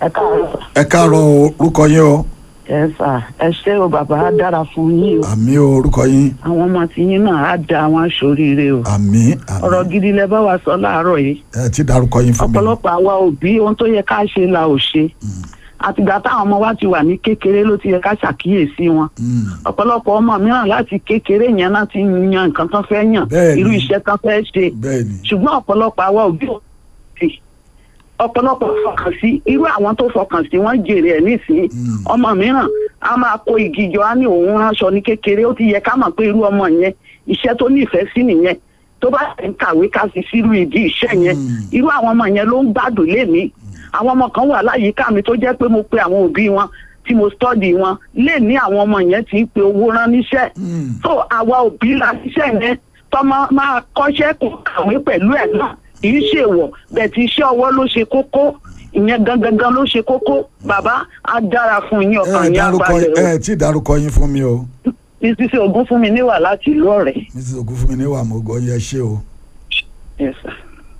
ẹ káàárọ̀ ẹ káàárọ̀ o, orúkọ yín o ẹ sà ẹ ṣé o bàbá á dára fún yín o àmì o orúkọ yín àwọn ọmọ tí yín náà á da àwọn aṣoríire o àmì ọ̀rọ̀ àmì gidi lẹ bá wa sọ láàárọ̀ yìí ẹ ti dárúkọ yín fún mi ọ̀pọ̀lọpọ̀ àwa òbí ohun tó yẹ ká ṣe la ò ṣe àtìgbà táwọn ọmọ wa ti wà ní kékeré ló ti yẹ ká ṣàkíyèsí wọn Mm, ọ̀pọ̀lọpọ̀ ọmọ mìíràn láti kékeré yẹn náà ti yan nǹkan tán fẹ́ yàn Bẹ́ẹ̀ni. irú iṣẹ́ tán fẹ́ ṣe bẹ́ẹ̀ ni ṣùgbọ́n ọ̀pọ̀lọpọ̀ àwa òbí ò sí ọ̀pọ̀lọpọ̀ fọkàn sí irú àwọn tó fọkàn sí wọ́n jèrè ẹ̀ nísìnyí Mm. ọmọ mìíràn a máa kó igi jọ á ní òun ránṣọ ní kékeré ó ti yẹ ká mọ̀ pé irú ọmọ yẹn iṣẹ́ tó nífẹ̀ẹ́ sí nìyẹn tó bá ń kàwé ká fi sírú ìdí iṣẹ́ yẹn Mm. irú àwọn ọmọ yẹn ló ń gbádùn lémi àwọn ọmọ kan wà láyìíká mi tó jẹ́ pé mo pe àwọn òbí wọn tí mo stọ́dì wọn lè ní àwọn ọmọ yẹn ti ń pe owó rán níṣẹ́ Mm. so àwa òbí la ṣiṣẹ́ yẹn tọmọ máa kọ́ṣẹ́ kó kàwé pẹ̀lú ẹ̀ náà kì í ṣèwọ̀ bẹ́ẹ̀ tí iṣẹ́ ọwọ́ ló ṣe kókó ìyẹn gangan ló ṣe kókó bàbá á dára fún yín ẹ ọkàn yín dárúkọ abalẹ̀ o ẹ ti dárúkọ yín fún mi o títí ogún fún mi níwà láti ìlú ọ̀rẹ́. mrs ogunfunmi ní wàá mọ̀gọ́ yẹ ṣé o Yes, sir.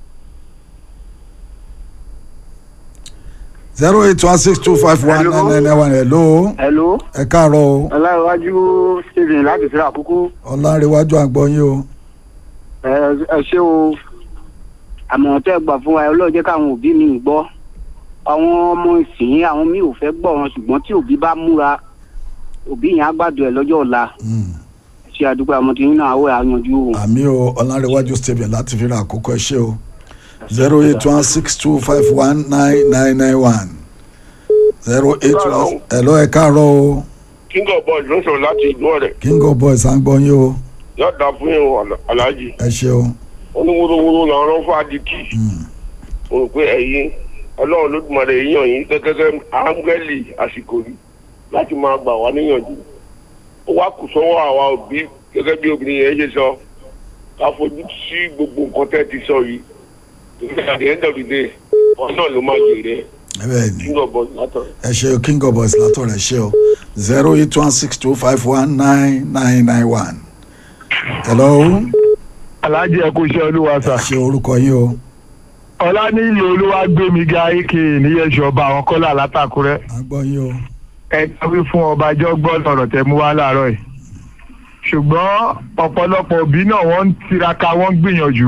zero eight one six two five one nine nine nine one hello hello ẹ káàárọ̀ o ọláwájú stephen láti síra àkókò ọlárẹ̀wájú àgbọ̀yìn o ẹ ẹ ṣé o àmọ̀ràn tẹ́ gbà fún wa ọlọ́run jẹ́ káwọn òbí mi gbọ́ àwọn ọmọ ìsìn àwọn mi ò fẹ́ gbọ́ wọn ṣùgbọ́n tí òbí bá múra òbí yẹn á gbàdúrà ẹ̀ lọ́jọ́ ọ̀la Mm. ṣe àdúgbò àwọn tí yín náà àwọ̀ àyànjú o. àmì o ọlárẹ̀wájú stephen láti fi ra àkókò ẹ ṣé o zero eight one six two five one nine nine nine one zero eight one hello ẹ káàárọ̀ o king of boys ló ń sọ̀rọ̀ láti ìlú ọ̀rẹ́ king of boys à ń gbọ́ yín o yóò dá fún yín o, aláàjì ẹ ṣé o oníwúrúwúrú làwọn ọ̀rọ̀ fún adití Mm. mo rò pé ẹ̀yin ọlọ́run lódùmarè yíyan yín gẹ́gẹ́ áńgẹ́lì àsìkò yìí láti máa gbà wá níyànjú ó wá kù sọ́wọ́ àwa òbí gẹ́gẹ́ bí obìnrin yẹn ṣe sọ ká fojú sí gbogbo nǹkan tẹ́ ti sọ yìí at the end of the day wọn náà ló máa jèrè bẹ́ẹ̀ ni king of boys látọ̀. ẹ ṣé o king of boys látọ̀ rẹ̀ ṣé o zero eight one six two five one nine nine nine one hello aláàjì ẹ kú iṣẹ́ olúwa ẹ sà ṣé orúkọ yín o ọlá ní ìlú olúwa gbé mi ga ike níyẹsọ ọba àwọn kọlà látàkúrẹ́ à ń gbọ́ yín o ẹ dábí fún ọba jọgbọn ọ̀rọ̀ tẹ́ mú wá láàárọ̀ yìí ṣùgbọ́n ọ̀pọ̀lọpọ̀ òbí náà wọ́n ń tiraka wọ́n ń gbìyànjú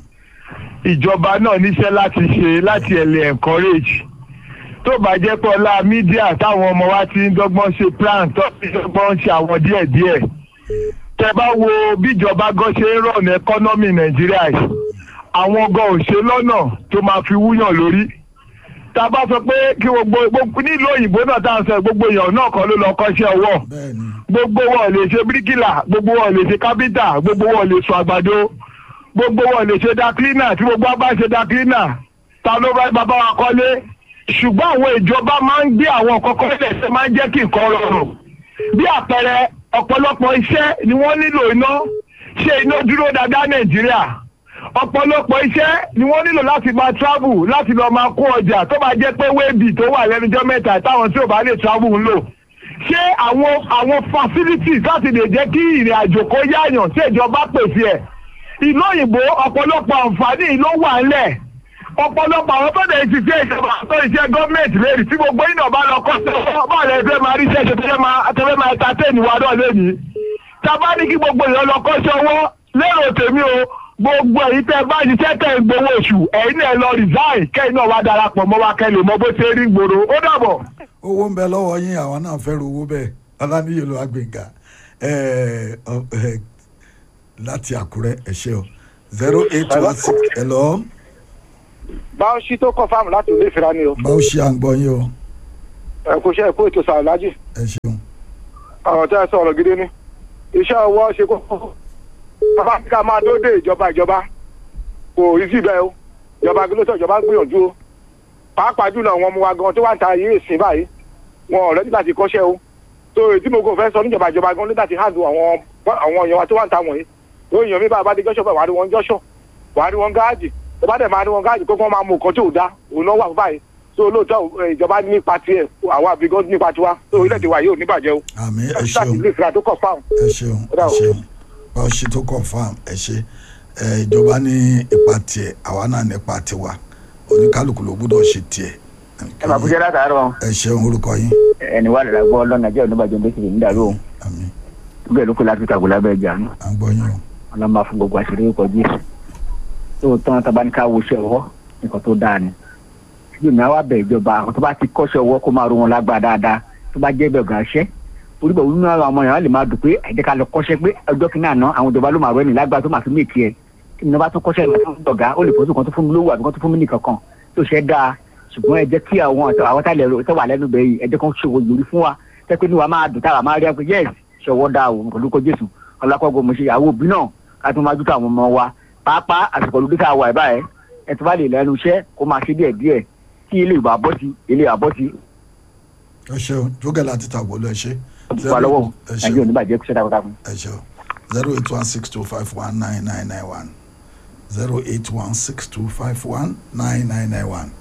ìjọba náà níṣẹ́ láti ṣe láti ẹ̀lẹ́ encourage tó bá jẹ́ pé ọlá mídíà táwọn ọmọ wa ti ń dọ́gbọ́n ṣe plan tó ti dọ́gbọ́n ṣe àwọn díẹ̀díẹ̀ tẹ bá wo bíjọba gan ṣe ń rọ̀nà ẹkọ́nọ́mì nàìjíríà yìí àwọn gan ò ṣe lọ́nà tó máa fi wúyàn lórí tá a bá sọ pé kí gbogbo gbogbo nílùú òyìnbó náà tá à ń sọ gbogbo èèyàn náà kan ló lọ kọ́ṣẹ́ ọwọ́ bẹ́ẹ̀ ni gbogbo wọn lè ṣe bíríkìlà gbogbo wọn lè ṣe kápítà gbogbo wọn lè sọ àgbàdo gbogbo wọn lè ṣe dákínà tí gbogbo wa bá ṣe dákínà ta ló bá bàbá wa kọ́lé ṣùgbọ́n àwọn ìjọba máa ń gbé àwọn kọ́kọ́ lẹ́sẹ̀ máa ń jẹ́ kí nǹkan rọrùn bí àpẹẹrẹ ọ̀pọ̀lọpọ̀ iṣẹ́ ni wọ́n nílò iná ṣe iná dúró dáadáa nàìjíríà ọ̀pọ̀lọpọ̀ iṣẹ́ ni wọ́n nílò láti máa travel láti lọ máa kó ọjà tó bá jẹ́ pé wéèbì tó wà lẹ́nujọ́ mẹ́ta táwọn tí ò bá lè travel ń lò ṣé àwọn àwọn facilities láti lè jẹ́ kí ìrìn àjò kó yáàyàn tí ìjọba pèsè ẹ̀ ìlú òyìnbó ọ̀pọ̀lọpọ̀ àǹfààní ló wà ńlẹ̀ ọ̀pọ̀lọpọ̀ àwọn tó dẹ̀ ti ṣe ìjọba tó iṣẹ́ gọ́ọ̀mẹ̀ntì lẹ́rìí tí gbogbo iná bá lọ kọ́ sí ọwọ́ bá lè fẹ́ máa rí iṣẹ́ ṣe tẹ́lẹ̀ máa tẹ́lẹ̀ máa ta téèni wa náà lẹ́nìí tábà ní kí gbogbo èèyàn lọ kọ́ sí ọwọ́ lérò tèmi o gbogbo èyí tẹ́ bá ṣiṣẹ́ tẹ̀ ń gbowó oṣù ẹ̀yin náà lọ resign kẹ́yìn náà wá darapọ̀ mọ́ wa kẹ́lẹ̀ mọ́ bó ṣe rí gbòòrò ó dàbọ̀. owó ń bẹ lọ́wọ́ yín àwọn náà fẹ́ ru owó bẹ́ẹ̀ ọláníyè ló agbèǹga láti àkúrẹ́ ẹ ṣé o zero eight one six hello báwo ṣí tó kọ fáàmù láti ilé ìfira ni o báwo ṣe à ń gbọ́ yín o ẹ kò ṣe ẹkú ètò sàlájì ẹ ṣeun ọ̀rọ̀ tẹ́ ẹ sọ ọ̀rọ̀ gidi ni iṣẹ́ ọwọ́ ṣe kókó bàbá mi ká máa dóde ìjọba ìjọba kò rí sí bẹ́ẹ̀ o ìjọba gílóṣọ̀ ìjọba ń gbìyànjú o pàápàá jùlọ àwọn ọmọ wa gan tó wà ń ta ayé ìsìn báyìí wọn ọ̀rẹ́ nígbà tí kọ́ṣẹ́ o tó èyí tí mo kò fẹ́ sọ níjọba ìjọba gan nígbà tí handle àwọn àwọn èèyàn wa tó wà ń ta wọ̀nyí tó èèyàn mi bá bá dé jọ́ṣọ̀ bẹ́ẹ̀ wà á rí wọn jọ́ṣọ̀ wà á rí wọn gáàjì tó bá dẹ̀ máa rí wọn gáàjì kó kán máa mú nǹkan tí ò dá òun náà wà fún báyìí tó lóòótọ́ ìjọba nípa tiẹ̀ àwọn àbígán nípa tiwa tó orílẹ̀-èdè wa yóò níbàjẹ́ o àmì ẹ láti ṣeun ilé ìfira tó kọ̀ fáwọn. ẹ ṣeun Ó dà ẹ o. ṣeun báwo ṣe tó confam ẹ ṣe ẹ ìjọba ní ipa tiẹ̀ àwa náà ní ipa tiwa oníkálukú ló gbọ́dọ̀ ṣe tiẹ̀ ẹ máa kúṣẹ́ látàárọ̀ ẹ ṣeun orúkọ yín ẹni wà lára gbọ́ lọ́nà jẹ́ oníbàjẹ́ ń bẹ́sẹ̀ nídàrú o àmì bẹ́ẹ̀ ló kó láti kàgbó lábẹ́ ìjà náà à ń gbọ́ yín o ọlọ́mọ fún gbogbo àṣírí ó kọjú èsì lóòótọ́ tá a bá ní ká wo iṣẹ́ ọwọ́ nǹkan tó dáa ni ṣùgbọ́n mi á wá bẹ̀ ìjọba àwọn tó bá ti kọ́ṣẹ́ ọwọ́ kó máa ro wọn lágbára dáadáa tó bá jẹ́ bẹ̀ gan ṣẹ́ orí bẹ̀ wúnú àwọn ọmọ yẹn wọ́n lè máa dùn pé ẹ̀jẹ̀ ká lọ kọ́ṣẹ́ pé ọjọ́ kìíní àná àwọn ìjọba ló máa rọ ẹni lágbára tó máa fi méèkì ẹ̀ kí ni wọ́n bá tún kọ́ṣẹ́ ìgbà tó ń dọ̀gá ó lè fọ́sùn kan tó fún mi lówó àbí kan tó fún mi nìkan kan tó ṣe dáa ṣùgbọ́n ẹ jẹ́ kí àwọn àwọn tá lẹ̀ tó wà lẹ́nu bẹ̀ yìí ẹ jẹ́ kan ṣòwò ìyòrí fún wa tẹ́ pé ní wa máa dùn táwa máa rí àpò yẹ́s ṣọwọ́ dáa o pẹ̀lú kó jésù ọlákọ́gbọ̀n mo ṣe ìyàwó òbí náà ká tún máa dúkọ̀ àwọn ọmọ wa pàápàá àsìkò olùdó tá a wà ẹ̀ báyẹn ẹ tó bá lè lẹ́nu iṣẹ́ kó máa ṣe díẹ̀ díẹ̀ kí ilé ìwà bọ́ sí ilé ìwà bọ́ sí ẹ ṣeun jókè láti tàgbó lọ ẹ ṣe wà lọ́wọ́ ẹ nàìjíríà ṣeun oníbàjẹ́ kúṣẹ́ takuntakun. ẹ ṣeun zero eight one six two five one nine nine nine one zero eight one six two five one nine nine nine one